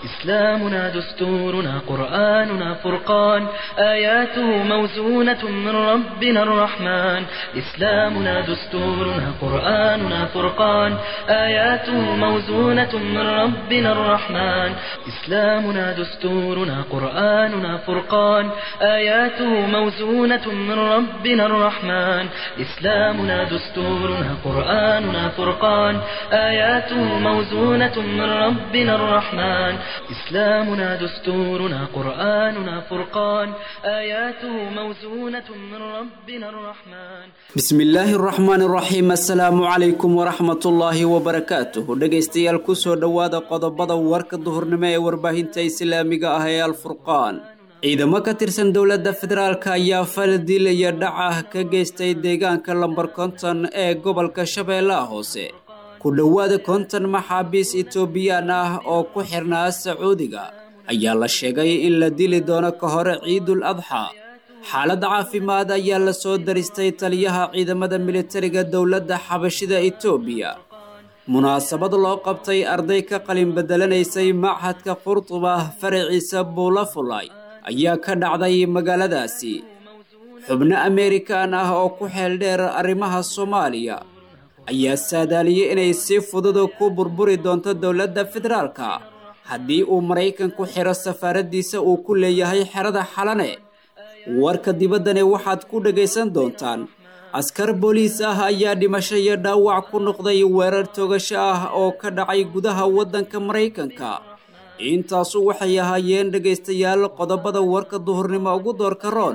إسلامنا دستورنا قرآننا فرقان آياته موزونة من ربنا الرحمن إسلامنا دستورنا قرآننا فرقان آياته موزونة من ربنا الرحمن إسلامنا دستورنا قرآننا فرقان آياته موزونة من ربنا الرحمن إسلامنا دستورنا قرآننا فرقان آياته موزونة من ربنا الرحمن إسلامنا دستورنا قرآننا فرقان آياته موزونة من ربنا الرحمن bismi illaahi araxmaan iraxiim assalaamu calaykum waraxmatullaahi wabarakaatuh dhegaystayaal kusoo dhowaada qodobada warka duhurnimo ee warbaahinta islaamiga ah ee alfurqaan ciidamo ka tirsan dowladda federaalk ayaa fal dil iyo dhac ah ka geystay deegaanka lambar konton ee gobolka shabeellaha hoose ku dhowaada konton maxaabiis etoobiyaan ah oo ku xirnaa sacuudiga ayaa la sheegay in la dili doono ka hore ciidul adxa xaalad caafimaad ayaa la soo daristay taliyaha ciidamada militariga dowladda xabashida etoobiya munaasabad loo qabtay arday ka qalin bedelanaysay machadka qurtuba faraciisa buulafulay ayaa ka dhacday magaaladaasi xubno ameerikan ah oo ku xeel dheer arrimaha soomaaliya ayaa saadaaliyey inay si fududa ku burburi doonto dowladda federaalka haddii uu maraykanku xiro safaaraddiisa uu ku leeyahay xerada xalane warka dibaddani waxaad ku dhagaysan doontaan askar booliis ah ayaa dhimasho iyo dhaawac ku noqday weerar togasho ah oo ka dhacay gudaha waddanka maraykanka intaasu waxay ahaayeen dhegaystayaal qodobada warka duhurnimo ugu doorka roon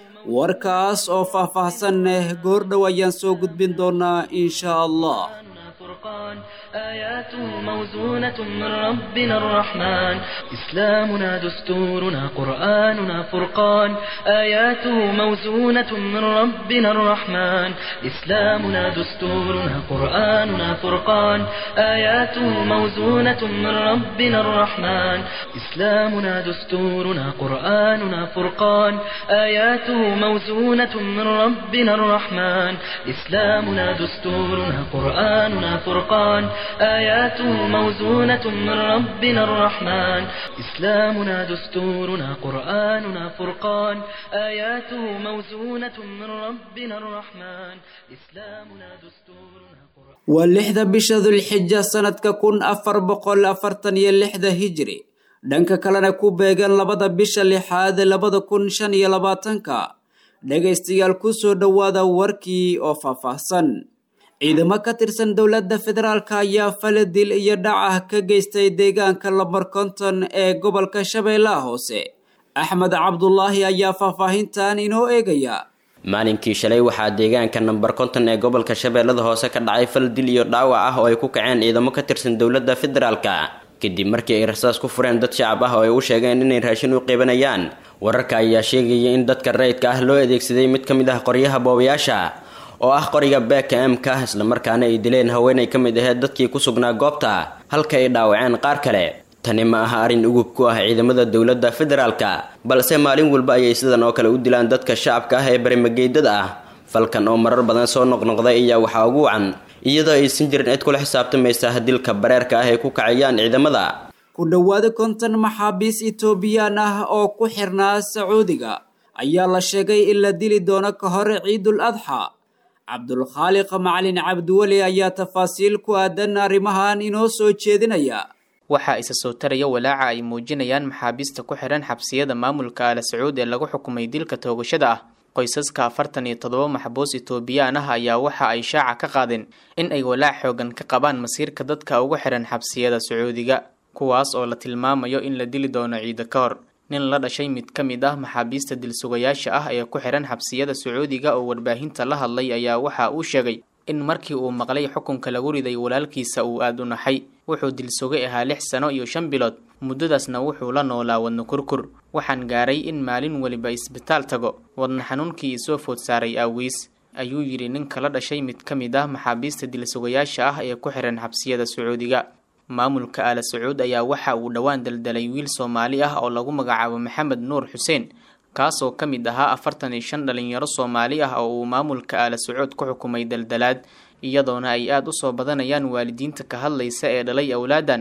warkaas oo faah-faahsan leh goordhow ayaan soo gudbin doonaa insha allah فرقان آياته موزونة من ربنا الرحمن إسلامنا دستورنا قرآننا فرقان آياته موزونة من ربنا الرحمن إسلامنا دستورنا قرآننا فرقان آياته موزونة من ربنا الرحمن إسلامنا دستورنا قرآننا فرقان آياته موزونة من ربنا الرحمن إسلامنا دستورنا قرآننا فرقان آياته موزونة من ربنا الرحمن إسلامنا دستورنا قرآننا فرقان آياته موزونة من ربنا الرحمن إسلامنا دستورنا قرآن waa lixda bisha dulxija sannadka kun afar boqol afartan iyo lixda hijri dhanka kalena ku beegan labada bisha lixaad labada kun shan iyo labaatanka dhegaystayaal kusoo dhowaada warkii oo faahfaahsan ciidamo ka tirsan dowladda federaalk ayaa fala dil iyo dhac ah ka geystay deegaanka lambar konton ee gobolka shabeellaha hoose axmed cabdulaahi ayaa faahfaahintan inoo eegaya maalinkii shalay waxaa deegaanka namber konton ee gobolka shabeellada hoose ka dhacay fal dil iyo dhaawac ah oo ay ku kaceen ciidamo ka tirsan dowladda federaalka kadib markii ay rasaas ku fureen dad shacab ah oo ay u sheegeen inay raashin u qiibanayaan wararka ayaa sheegaya in dadka rayidka ah loo adeegsaday mid ka mid ah qoryaha boobayaasha oo ah qoriga beeka emka islamarkaana ay dileen haweenay ka mid aheyd dadkii ku sugnaa goobta halka ay dhaawaceen qaar kale tani ma aha arrin ugub ku ah ciidamada dowladda federaalka balse maalin walba ayay sidan oo kale u dilaan dadka shacabka ah ee barimageydada ah falkan oo marar badan soo noqnoqday ayaa waxaa ugu wacan iyadoo aysan jirin cid kula xisaabtamaysa dilka bareerka ah ay ku kacayaan ciidamada ku dhowaada konton maxaabiis etoobiyaan ah oo ku xirnaa sacuudiga ayaa la sheegay in la dili doono ka hore ciidul adxa cabdulkhaaliq macalin cabdiweli ayaa tafaasiil ku aadan arrimahan inoo soo jeedinaya waxaa isa soo taraya walaaca ay muujinayaan maxaabiista ku xihan xabsiyada maamulka ala sacuud ee lagu xukumay dilka toogashada ah qoysaska afartan iyo toddoba maxbuus etoobiyaan ah ayaa waxa ay shaaca ka qaadeen in ay walaac xoogan ka qabaan masiirka dadka ugu xihan xabsiyada sacuudiga kuwaas oo la tilmaamayo in la dili doono ciida ka hor nin la dhashay mid ka mid ah maxaabiista dilsugayaasha ah ee ku xihan xabsiyada sacuudiga oo warbaahinta la hadlay ayaa waxa uu sheegay in markii uu maqlay xukunka lagu riday walaalkiisa uu aada u naxay wuxuu dilsugay ahaa lix sano iyo shan bilood muddadaasna wuxuu la noolaa wadno kurkur waxaan gaaray in maalin weliba isbitaal tago wadna xanuunkii isoo food saaray aawiis ayuu yidhi ninka la dhashay mid ka mid ah maxaabiista dilsugayaasha ah ee ku xihan xabsiyada sacuudiga maamulka aala sacuud ayaa waxa uu dhowaan daldalay wiil soomaali ah oo lagu magacaabo maxamed nuur xuseen kaasoo ka mid ahaa afartan iyo shan dhalinyaro soomaali ah oo uu maamulka aala sacuud ku xukumay daldalaad iyadoona ay aada u soo badanayaan waalidiinta ka hadlaysa ee dhalay awlaadan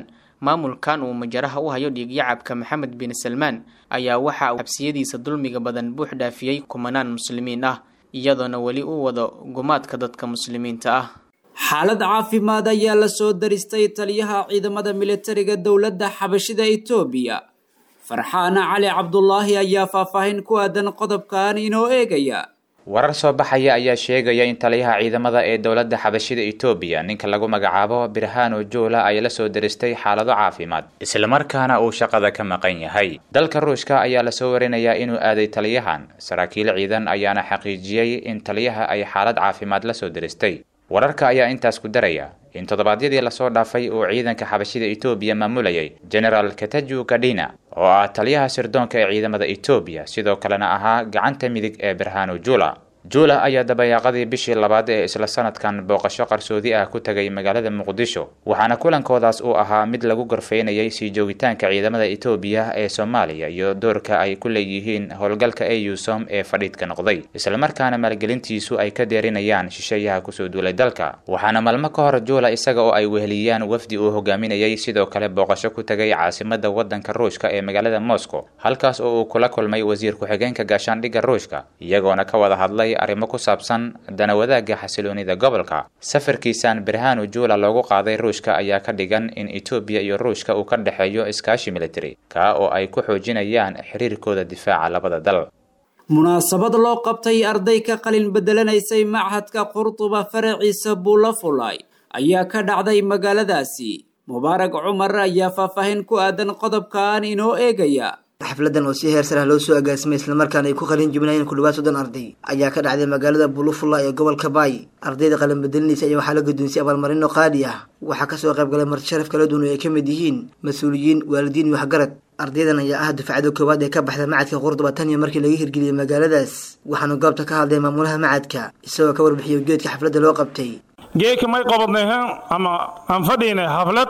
maamulkan uu majaraha u hayo dhiigyacabka maxamed bin salmaan ayaa waxa uu xabsiyadiisa dulmiga badan buux dhaafiyey kumanaan muslimiin ah iyadoona weli u wado gumaadka dadka muslimiinta ah xaalad caafimaad ayaa la soo daristay taliyaha ciidamada militariga dowladda xabashida etoobiya farxaana cali cabdulaahi ayaa faahfaahin ku aadan qodobkan inoo eegaya warar soo baxaya ayaa sheegaya in taliyaha ciidamada ee dowladda xabashida etoobiya ninka lagu magacaabo birhano joola ay la soo daristay xaalado caafimaad islamarkaana uu shaqada ka maqan yahay dalka ruushka ayaa lasoo warinayaa inuu aaday taliyahan saraakiil ciidan ayaana xaqiijiyey in taliyaha ay xaalad caafimaad la soo daristay wararka ayaa intaas ku daraya in toddobaadyadii lasoo dhaafay uu ciidanka xabashida etoobiya maamulayay genaraal kataju kadhina oo ah taliyaha sirdoonka ee ciidamada etoobiya sidoo kalena ahaa gacanta midig ee birhano jula jula ayaa dabayaaqadii bishii labaad ee isla sanadkan booqasho qarsoodi ah ku tagay magaalada muqdisho waxaana kulankoodaas uu ahaa mid lagu gorfaynayay sii joogitaanka ciidamada etoobiya ee soomaaliya iyo doorka ay ku leeyihiin howlgalka eusom ee fadhiidka noqday islamarkaana maalgelintiisu ay ka deerinayaan shisheeyaha kusoo duulay dalka waxaana maalmo ka hor jula isaga oo ay weheliyaan wafdi uu hogaaminayay sidoo kale booqasho ku tagay caasimada wadanka ruushka ee magaalada moscow halkaas oo uu kula kulmay wasiir ku-xigeenka gaashaandhigga ruushka iyagoona ka wada hadlay arrimo ku saabsan dana wadaagga xasiloonida gobolka safarkiisan birhanu jula loogu qaaday ruushka ayaa ka dhigan in etoobiya iyo ruushka uu ka dhexeeyo iskaashi military kaa oo ay ku xoojinayaan xiriirkooda difaaca labada dal munaasabad loo qabtay arday ka qalin bedelanaysay machadka qurduba faraciisa buulafulay ayaa ka dhacday magaaladaasi mubaarag cumar ayaa faahfaahin ku aadan qodobkan inoo eegaya xafladan oo si heer sar ah loo soo agaasimay islamarkaana ay ku qalin jibinayeen ku dhawaad soddon arday ayaa ka dhacday magaalada bulufula ee gobolka baay ardayda qalin bedelinaysa ayaa waxaa la guddoonsiyay abaalmarino qaali ah waxaa kasoo qayb galay marti sharaf kala duwan oo ay ka mid yihiin mas-uuliyiin waalidiin iyo waxgarad ardaydan ayaa ah dufcada koowaad ee ka baxda macadka qurduba tan iyo markii laga hirgeliyey magaaladaas waxaana goobta ka hadlay maamulaha macadka isagoo ka warbixiyay ujeedka xafladda loo qabtay geeka may qabadnay ama aan fadhiinay xaflad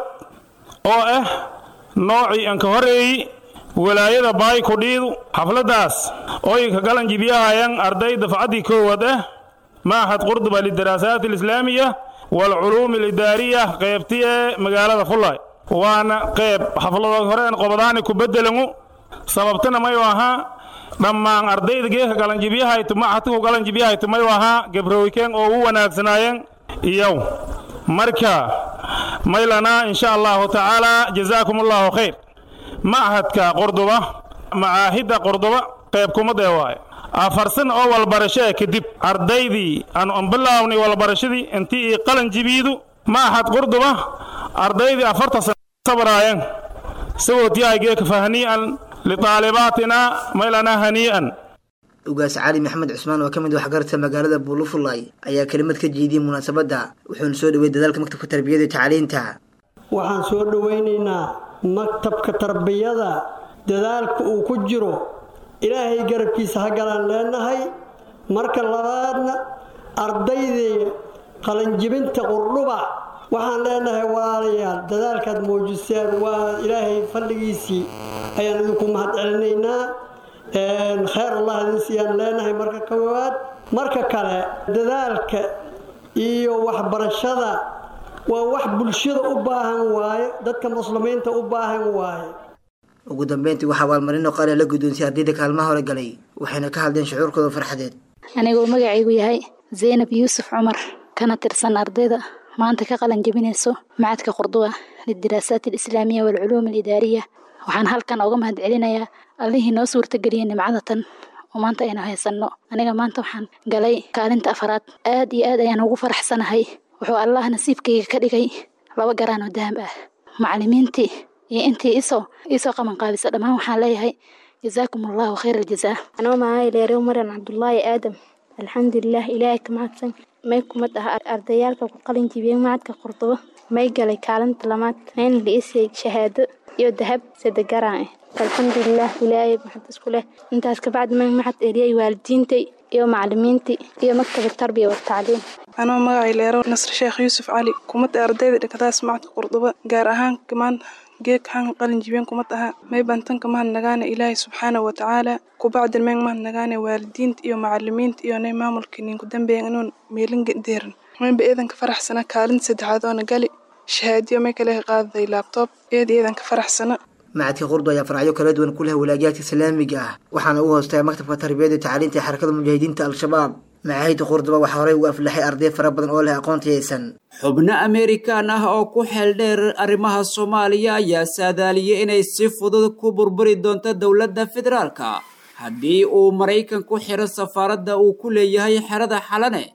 oo ah noocii aan ka horeeyey walaayada baay kudhiidu xafladdaas ooy ka galan jibyahayan arday dafcaddii koowaad ah maaxad qurduba lidaraasaat alislaamiya waalculuumi alidaariya qaybti ee magaalada fullaay waana qayb xafladood horeen qobadaani ku beddelangu sababtana mayu ahaa dhammaan ardayda geeka galanjibyahaytu maxadku galanjibyahaytu mayu ahaa gabrowikeen oo u wanaagsanaayeen iyow marka maylanaa insha allahu tacaala jazaakum allahu khayr machadka qordoba macaahidda qordoba qayb kumadee waaye afarsan oo walbarashee kadib ardaydii aan bilaawni walbarashadii intii ii qalan jibiidu machad qordoba ardaydii afarta sana sabraayeen sagootiyahay geeka fahnii'an litaalibaatina maylanaa hanii'an ugaas cali maxamed cusmaan oo ka mid waxgaradka magaalada buulufulay ayaa kelimad ka jeediyey munaasabadda wuxuuna soo dhawey dadaalka maktabka tarbiyada iyo tacliinta waxaan soo dhowaynaynaa maktabka tarbiyada dadaalka uu ku jiro ilaahay garabkiisa ha galaan leenahay marka labaadna ardaydii qalanjibinta qurdhuba waxaan leenahay waalayaal dadaalkaad muujiseen waa ilaahay fadhigiisii ayaan idinku mahad celinaynaa kheyr allah idin siiyaan leenahay marka koowaad marka kale dadaalka iyo waxbarashada waa wax bulshada u baahan waaye dadka muslimiinta u baahan waaye ugu dambeyntii waxaa abaalmarino qaali la guddoonsiyay ardayda kaalmaha hore galay waxayna ka hadleen shucuurkooda farxadeed anigoo magacaygu yahay zaynab yuusuf cumar kana tirsan ardayda maanta ka qalan jebinayso macadka qurduba lidiraasaat alislaamiya waalculuum alidaariya waxaan halkan uga mahad celinayaa allihii noo suurtageliyay nimcada tan oo maanta aynu haysanno aniga maanta waxaan galay kaalinta afaraad aad iyo aad ayaan ugu faraxsanahay wuxuu allah nasiibkayga ka dhigay laba garaan oo dahab ah macallimiintii iyo intii isoo iisoo qaban qaabisa dhammaan waxaan leeyahay jazaakum allahu khayr aljazaa anoo mahay leerew maran cabdulaahi aadam alxamdulilah ilaahay ka mahadsan may kumad ah ardayaalka ku qalin jibiyey macadka qurdubo may galay kaalinta lamaad mayna liisay shahaado iyo dahab sadegaraan ah alxamdulilah ilaahay maxad isku leh intaas kabacdi may maxad eliyay waalidiintay iyo macallimiintii iyo maktab tarbiya watacliim anoo magacay leero nasr sheekh yuusuf cali kumada ardayda dhigataas macadka qurduba gaar ahaan maanta geeg han qalin jibeen kumad aha may bantanka mahad nagaane ilaahay subxaanahu watacaala kubacdin meeng mahad nagaane waalidiinta iyo macalimiinta iyo nay maamulka ninku dambeeyan inuun meelin deeran maynba eedanka faraxsana kaalinta saddexaad oona gali shahaadiyo may kale qaaday laabtoob eed eedan ka faraxsana macadka qurdu ayaa faracyo kala duwan ku leh walaajiyaadka islaamiga ah waxaana uu hoostaga maktabka tarbiyada iyo tacliinta ee xarakada mujaahidiinta al-shabaab macaahidda qurduba waxaa horey ugu aflaxay arday fara badan oo leh aqoon tiyaysan xubno amerikan ah oo ku xeel dheer arrimaha soomaaliya ayaa saadaaliyey inay si fudud ku burburi doonto dowladda federaalka haddii uu maraykan ku xiro safaaradda uu ku leeyahay xerada xalane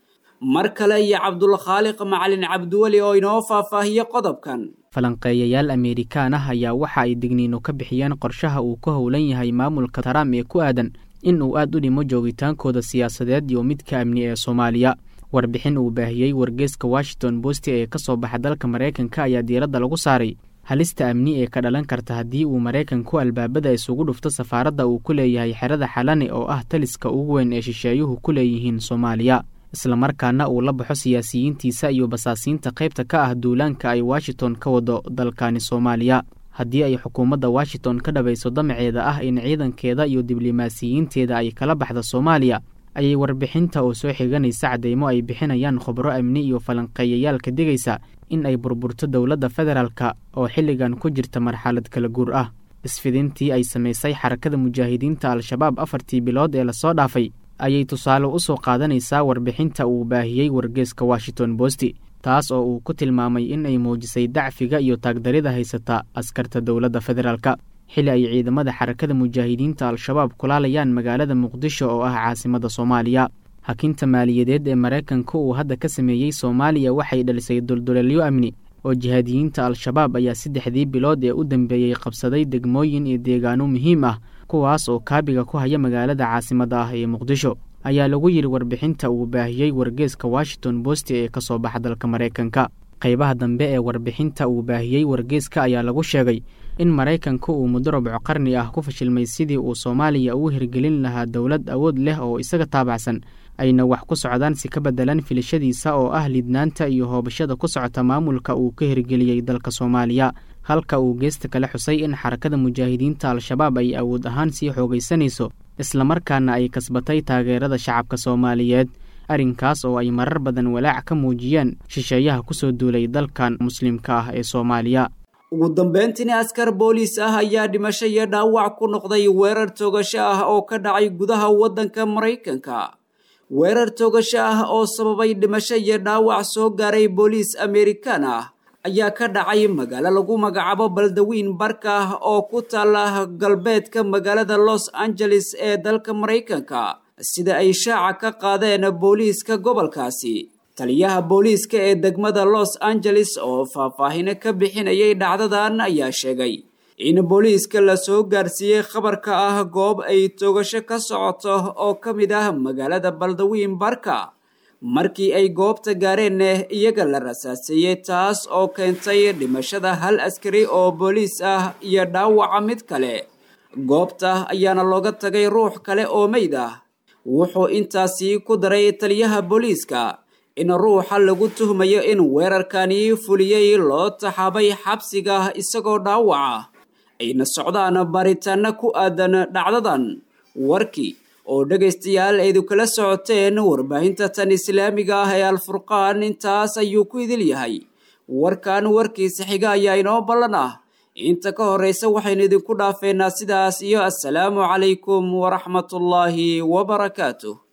mar kale iyo cabdulkhaaliq macalin cabdiweli oo inoo faahfaahiye qodobkan falanqeeyayaal ameerikaan ah ayaa waxa ay digniino ka bixiyeen qorshaha uu ku howlan yahay maamulka trump ee ku aadan in uu aad u dhimo joogitaankooda siyaasadeed iyo midka amni ee soomaaliya warbixin uu baahiyey wargeeska washington bosti ee ka soo baxa dalka maraykanka ayaa diiradda lagu saaray halista amni ee ka dhalan karta haddii uu maraykanku albaabada isugu dhufto safaaradda uu ku leeyahay xerada xalane oo ah taliska ugu weyn ee shisheeyuhu ku leeyihiin soomaaliya islamarkaana uu la baxo siyaasiyiintiisa iyo basaasiinta qaybta ka ah duulaanka ay washington ka wado dalkani soomaaliya haddii ay xukuumadda washington ka dhabayso damaceeda ah in ciidankeeda iyo diblomaasiyiinteeda ay kala baxda soomaaliya ayay warbixinta oo soo xiganaysa cadeymo ay bixinayaan khubro amni iyo falanqeeyayaal ka digaysa in ay burburto dowladda federaalka oo xilligan ku jirta marxalad kala guur ah isfidintii ay samaysay xarakada mujaahidiinta al-shabaab afartii bilood ee lasoo dhaafay ayay tusaale u soo qaadanaysaa warbixinta uu baahiyey wargeeska washington bosti taas oo uu ku tilmaamay in ay muujisay dacfiga iyo taagdarida haysata askarta dowladda federaalka xilli ay ciidamada xarakada mujaahidiinta al-shabaab kulaalayaan magaalada muqdisho oo ah caasimada soomaaliya hakinta maaliyadeed ee maraykanka uu hadda ka sameeyey soomaaliya waxay dhalisay dulduleelyo amni oo jihaadiyiinta al-shabaab ayaa saddexdii bilood ee u dambeeyey qabsaday degmooyin iyo deegaano muhiim ah kuwaas oo kaabiga ku haya magaalada caasimada ah ee muqdisho ayaa lagu yidhi warbixinta uu baahiyey wargeeska washington bosti ee ka soo baxa dalka maraykanka qaybaha dambe ee warbixinta uu baahiyey wargeeska ayaa lagu sheegay in maraykanku uu muddo rubco qarni ah ku fashilmay sidii uu soomaaliya ugu hirgelin lahaa dowlad awood leh oo isaga taabacsan ayna wax ku socdaan si ka bedelan filashadiisa oo ah lidnaanta iyo hoobashada ku socota maamulka uu ka hirgeliyey dalka soomaaliya halka uu geesta kale xusay in xarakada mujaahidiinta al-shabaab ay awood ahaan sii xoogaysanayso islamarkaana ay kasbatay taageerada shacabka soomaaliyeed arrinkaas oo ay marar badan walaac ka muujiyeen shisheeyaha kusoo duulay dalkan muslimka ah ee soomaaliya ugu dambeyntiina askar booliis ah ayaa dhimasho iyo dhaawac ku noqday weerar toogasho ah oo ka dhacay gudaha waddanka maraykanka weerar toogasho ah oo sababay dhimasho iyo dhaawac soo gaaray booliis amerikaan ah ayaa ka dhacay magaalo lagu magacaabo baldawiin barka ah oo ku taala galbeedka magaalada los angeles ee dalka maraykanka sida ay shaaca ka qaadeen booliiska gobolkaasi taliyaha booliiska ee degmada los angeles oo faahfaahino ka bixinayay dhacdadan ayaa sheegay in booliiska lasoo gaarsiiyey khabarka ah goob ay toogasho ka socoto oo ka mid ah magaalada baldawiin barka markii ay goobta gaareen iyaga la rasaaseeyey taas oo keentay dhimashada hal askari oo booliis ah iyo dhaawaca mid kale goobta ayaana looga tagay ruux kale oo meyd ah wuxuu intaasi ku daray taliyaha booliiska in ruuxa lagu tuhmayo in weerarkani fuliyey loo taxaabay xabsiga isagoo dhaawaca ayna socdaan baaritaano ku aadan dhacdadan warkii oo dhegaystayaal aydu kala socoteen warbaahinta tan islaamiga ah ee alfurqaan intaas ayuu ku idil yahay warkan warkiisa xiga ayaa inoo ballan ah inta ka horraysa waxaynu idinku dhaafeynaa sidaas iyo assalaamu calaykum waraxmatullaahi wabarakaatuh